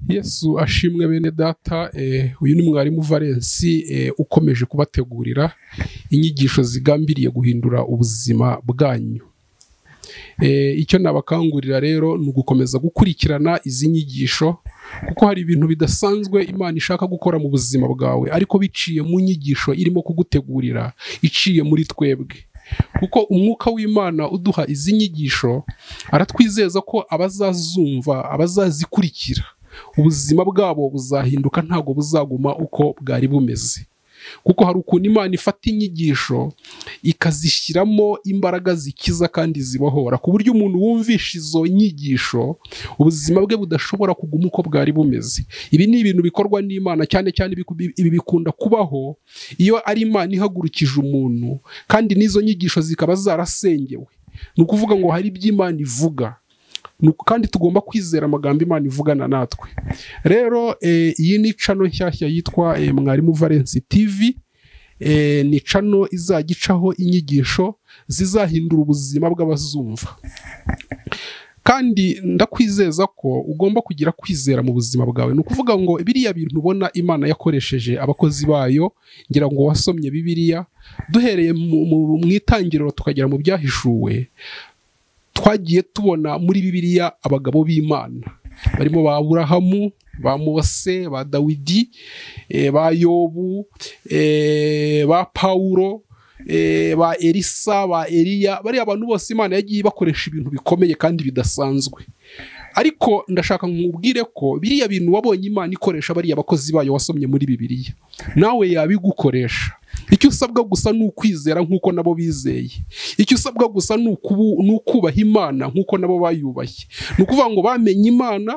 yesu ashimwe bene data eh, uyu ni mwarimu valensi eh, ukomeje kubategurira inyigisho zigambiriye guhindura ubuzima bwanyu Eh, icyo nabakangurira rero ni ugukomeza gukurikirana izi nyigisho kuko hari ibintu bidasanzwe imana ishaka gukora mu buzima bwawe ariko biciye mu nyigisho irimo kugutegurira iciye muri twebwe kuko umwuka w'imana uduha izi nyigisho aratwizeza ko abazazumva abazazikurikira ubuzima bwabo buzahinduka ntabwo buzaguma uko bwari bumeze kuko hari ukuntu imana ifata inyigisho ikazishyiramo imbaraga zikiza kandi zibahora ku buryo umuntu wumvisha izo nyigisho ubuzima bwe budashobora kuguma uko bwari bumeze ibi ni ibintu bikorwa n'imana cyane cyane biku- ibi bikunda kubaho iyo ari imana ihagurukije umuntu kandi n'izo nyigisho zikaba zarasengewe ni ukuvuga ngo hari ibyo imana ivuga Ni uku- kandi tugomba kwizera amagambo imana ivugana natwe rero eh, iyi ni cano nshyashya yitwa eh, mwarimu valensi tivi eh, ni cano izajya icaho inyigisho zizahindura ubuzima bw'abazumva kandi ndakwizeza ko ugomba kugira kwizera mu buzima bwawe ni ukuvuga ngo biriya bintu ubona imana yakoresheje abakozi bayo ngira ngo wasomye bibiliya duhereye mu, mu, mu itangiriro tukagera mu byahishuwe twagiye tubona muri bibiliya abagabo b'imana barimo ba aburahamu ba mose ba dawidi eh, ba yobu eh, ba pawulo eh, ba elisa ba eliya bariya bantu bose imana yagiye bakoresha ibintu bikomeye kandi bidasanzwe ariko ndashaka nkubwire ko biriya bintu wabonye imana ikoresha bariya bakozi bayo wasomye muri bibiliya nawe yabigukoresha icyo usabwa gusa ni ukwizera nk'uko nabo bizeye icyo usabwa gusa ni ukubu- ni ukubaha imana nk'uko nabo bayubaye ni ukuvuga ngo bamenye imana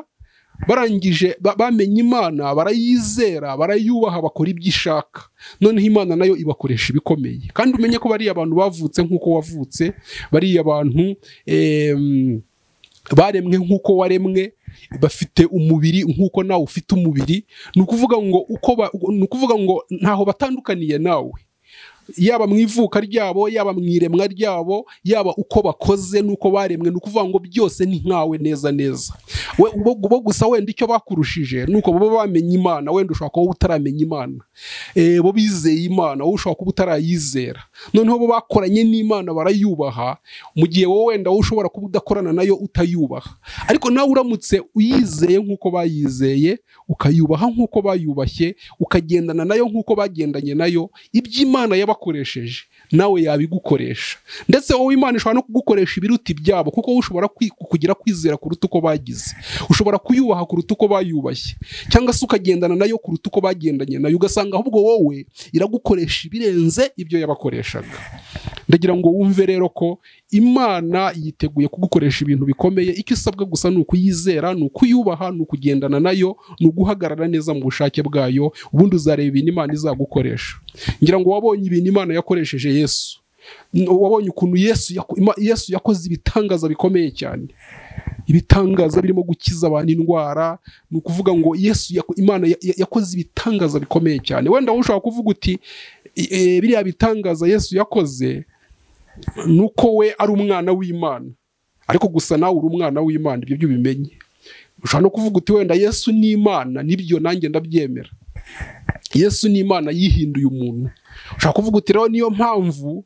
barangije ba- bamenye imana barayizera barayubaha bakora ibyo ishaka noneho imana nayo ibakoresha ibikomeye kandi umenye ko bariya abantu bavutse nk'uko wavutse bariya bantu em, baremwe nk'uko waremwe bafite umubiri nk'uko nawe ufite umubiri ni ukuvuga ngo uko ba- ni ukuvuga ngo ntaho batandukaniye nawe yaba mu ivuka ryabo yaba mu iremwa ryabo yaba uko bakoze n'uko baremwe ni ukuvuga ngo byose ni nkawe neza neza we bo bo gusa wenda icyo bakurushije ni uko baba bamenye imana wenda ushobora kuba utaramenya imana Eh, bo bizeye imana wowe ushobora kuba utarayizera noneho bo bakoranye n'imana barayubaha mu gihe wowe wenda wowe ushobora kuba udakorana nayo utayubaha ariko nawe uramutse uyizeye nk'uko bayizeye ukayubaha nk'uko bayubashye ukagendana nayo nk'uko bagendanye nayo ibyo imana yabakoresheje nawe yabigukoresha ndetse wowe imana ishobora no kugukoresha ibiruta ibyabo kuko wowe ushobora kwi- kugira kwizera kuruta uko bagize ushobora kuyubaha kuruta uko bayubashye cyangwa se ukagendana nayo kuruta uko bagendanye nayo ugasanga ahubwo wowe iragukoresha ibirenze ibyo yabakoreshaga ndagira ngo wumve rero ko imana yiteguye kugukoresha ibintu bikomeye icyo usabwa gusa ni ukuyizera ni ukuyubaha ni ukugendana nayo ni uguhagarara neza mu bushake bwayo ubundi uzareba ibintu imana izagukoresha ngira ngo wabonye ibintu imana yakoresheje yesu N- wabonye ukuntu yesu, yako- Ima- yesu yakoze ibitangaza bikomeye cyane ibitangaza birimo gukiza abantu indwara ni ukuvuga ngo yesu yako- imana ya- ya- yakoze ibitangaza bikomeye cyane wenda wowe ushobora kuvuga uti "I- eh, biriya bitangaza yesu yakoze ni uko we ari umwana w'imana ariko gusa nawe uri umwana w'imana ibyo byo ubimenye ushobora no kuvuga uti wenda yesu ni imana nibyo nanjye ndabyemera yesu ni imana yihinduye umuntu ushobora kuvuga uti rero niyo mpamvu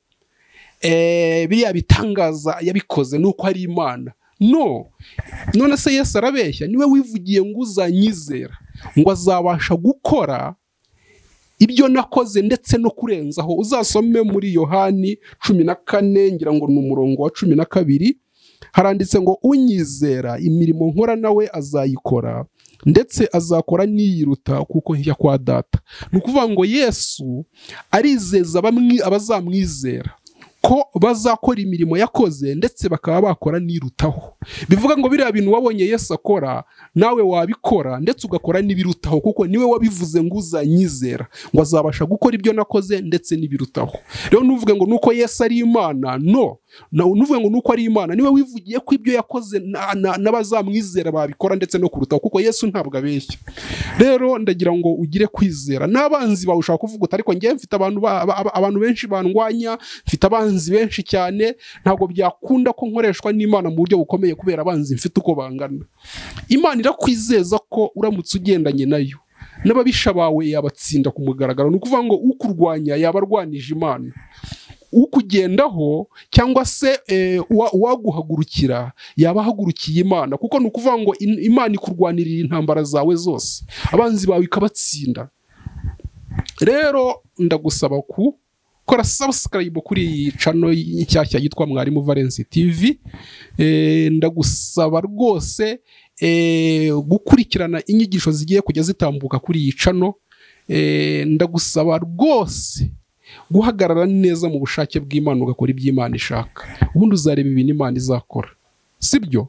eh, biriya bitangaza yabikoze ni uko ari imana no none se yesu arabeshya niwe wivugiye ngo uzanyizera ngo azabasha gukora ibyo nakoze ndetse no kurenzaho uzasome muri yohani cumi na kane ngira ngo ni umurongo wa cumi na kabiri haranditse ngo unyizera imirimo nkora nawe azayikora ndetse azakora n'iyiruta kuko njya kwa data ni ukuvuga ngo yesu arizeza bamwe abazamwizera ko bazakora imirimo yakoze ndetse bakaba bakora n'irutaho bivuga ngo biriya bintu wabonye yesu akora nawe wabikora ndetse ugakora n'ibirutaho kuko niwe wabivuze ngo uzanyizera ngo azabasha gukora ibyo nakoze ndetse n'ibirutaho rero ntuvuge ngo nuko yesu ari imana no Na- nuvuga ngo nuko ari imana niwe wivugiye ko ibyo yakoze na- na- n'abazamwizera babikora ndetse no kurutaho kuko yesu ntabwo abeshya rero ndagira ngo ugire kwizera n'abanzi bawe ushaka kuvuga uti ariko ngewe mfite abantu ba- ba- ba- abantu benshi bandwanya mfite abanzi benshi cyane ntabwo byakunda ko nkoreshwa n'imana mu buryo bukomeye kubera abanzi mfite uko bangana imana irakwizeza ko uramutse ugendanye nayo n'ababisha bawe yabatsinda ku mugaragaro ni ukuvuga ngo ukurwanya yaba arwanije imana ukugendaho cyangwa se eh, uwa- uwaguhagurukira yaba ahagurukiye imana kuko ni ukuvuga ngo in- imana ikurwanirira intambara zawe zose abanzi bawe ikabatsinda rero ndagusaba ku kora subscribe kuri iyi cano nshyashya yitwa mwarimu valence tv Eh, ndagusaba rwose eh, gukurikirana inyigisho zigiye kujya zitambuka kuri iyi cano Eh, ndagusaba rwose guhagarara neza mu bushake bw'Imana ugakora ibyo Imana ishaka ubundi uzareba ibintu Imana izakora sibyo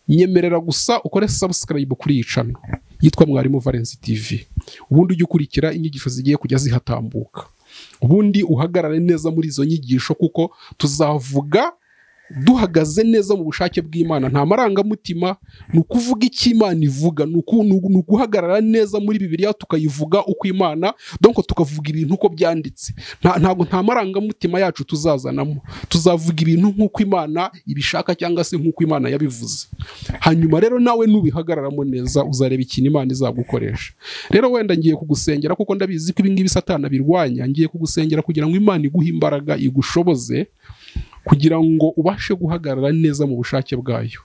nyemerera gusa ukore subscribe kuri iyi cano yitwa mwarimu Valence TV ubundi ujye ukurikira inyigisho zigiye kujya zihatambuka ubundi uhagarare neza muri izo nyigisho kuko tuzavuga duhagaze neza mu bushake bw'Imana nta marangamutima ni ukuvuga icyo Imana ivuga ni uku- ni ugu- ni uguhagarara neza muri Bibiliya tukayivuga uko Imana donc tukavuga ibintu uko byanditse nta- ntabwo nta marangamutima yacu tuzazanamo tuzavuga ibintu nk'uko Imana ibishaka cyangwa se nk'uko Imana yabivuze hanyuma rero nawe nubihagararamo neza uzareba ikintu Imana izagukoresha rero wenda ngiye kugusengera kuko ndabizi ko ibingibi satana birwanya ngiye kugusengera kugira ngo Imana iguhe imbaraga igushoboze kugira ngo ubashe guhagarara neza mu bushake bwayo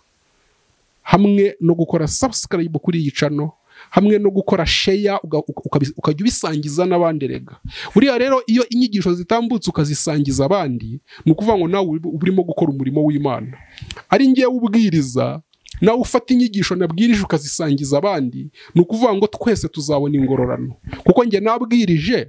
hamwe no gukora subscribe kuri iyi cano hamwe no gukora sheya uga- uka- ukabi- ukajya ubisangiza n'abandi rega buriya rero iyo inyigisho zitambutse ukazisangiza abandi ni ukuvuga ngo nawe uri- uba urimo gukora umurimo w'imana ari ngewe ubwiriza nawe ufata inyigisho nabwirije ukazisangiza abandi ni ukuvuga ngo twese tuzabona ingororano kuko njye nabwirije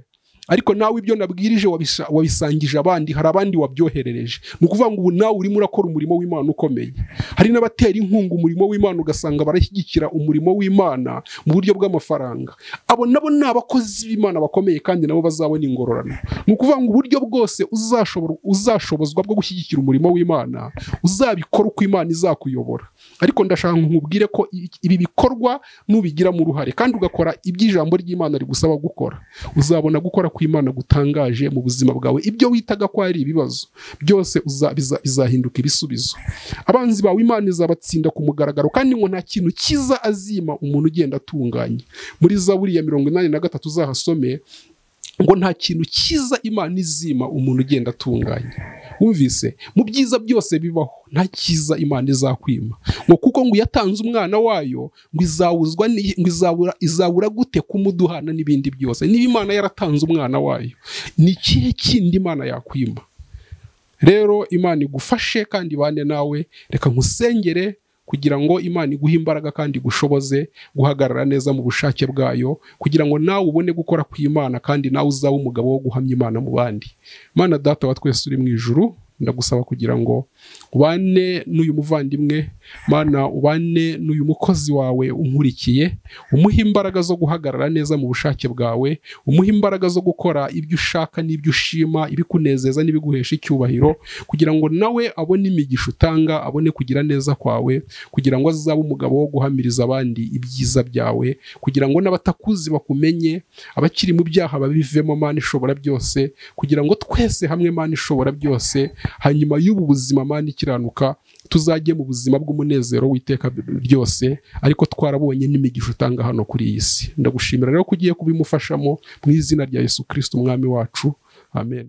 ariko nawe ibyo nabwirije wabisa- wabisangije abandi hari abandi wabyoherereje ni ukuvuga ngo ubu nawe urimo urakora umurimo w'imana ukomeye hari n'abatera inkunga umurimo w'imana ugasanga barashyigikira umurimo w'imana mu buryo bw'amafaranga abo nabo ni abakozi b'imana bakomeye kandi nabo bazabona ingororano ni ukuvuga ngo uburyo bwose uzashobora- uzashobozwa bwo gushyigikira umurimo w'imana uzabikora uko imana izakuyobora ariko ndashaka ngo nkubwire ko i- ibi bikorwa n'ubigiramo uruhare kandi ugakora iby'ijambo ry'imana rigusaba gukora uzabona gukora kw'imana gutangaje mu buzima bwawe ibyo witaga ko ari ibibazo byose uza- biza- bizahinduka ibisubizo abanzi bawe imana izabatsinda ku mugaragaro kandi ngo nta kintu cyiza azima umuntu ugenda atunganye muri zaburi ya mirongo inani na gatatu uzahasome ngo nta kintu cyiza imana izima umuntu ugenda atunganye wumvise mu byiza byose bibaho nta cyiza imana izakwima ngo kuko ngo yatanze umwana wayo ngo izawuzwa ni- ngo izabura, izabura gute kumuduhana n'ibindi byose niba imana yaratanze umwana wayo ni ikihe kindi imana yakwima rero imana igufashe kandi ibane nawe reka nkusengere kugira ngo imana iguhe imbaraga kandi igushoboze guhagarara neza mu bushake bwayo kugira ngo nawe ubone gukora kw'imana kandi nawe uzabe umugabo wo guhamya imana mu bandi mana data wa twese uri mu ijuru ndagusaba kugira ngo ubane n'uyu muvandimwe mana ubane n'uyu mukozi wawe unkurikiye umuhe imbaraga zo guhagarara neza mu bushake bwawe umuhe imbaraga zo gukora ibyo ushaka n'ibyo ushima ibikunezeza n'ibiguhesha icyubahiro kugira ngo nawe abone imigisha utanga abone kugira neza kwawe kugira ngo azabe umugabo wo guhamiriza abandi ibyiza byawe kugira ngo n'abatakuzi bakumenye abakiri mu byaha babivemo mana ishobora byose kugira ngo twese hamwe mana ishobora byose hanyuma y'ubu buzima mana ikiranuka tuzajye mu buzima bw'umunezero w'iteka ryose ariko twarabonye n'imigisha utanga hano kuri iyi si ndagushimira rero ko ugiye kubimufashamo mu izina rya yesu kirisiti umwami wacu amen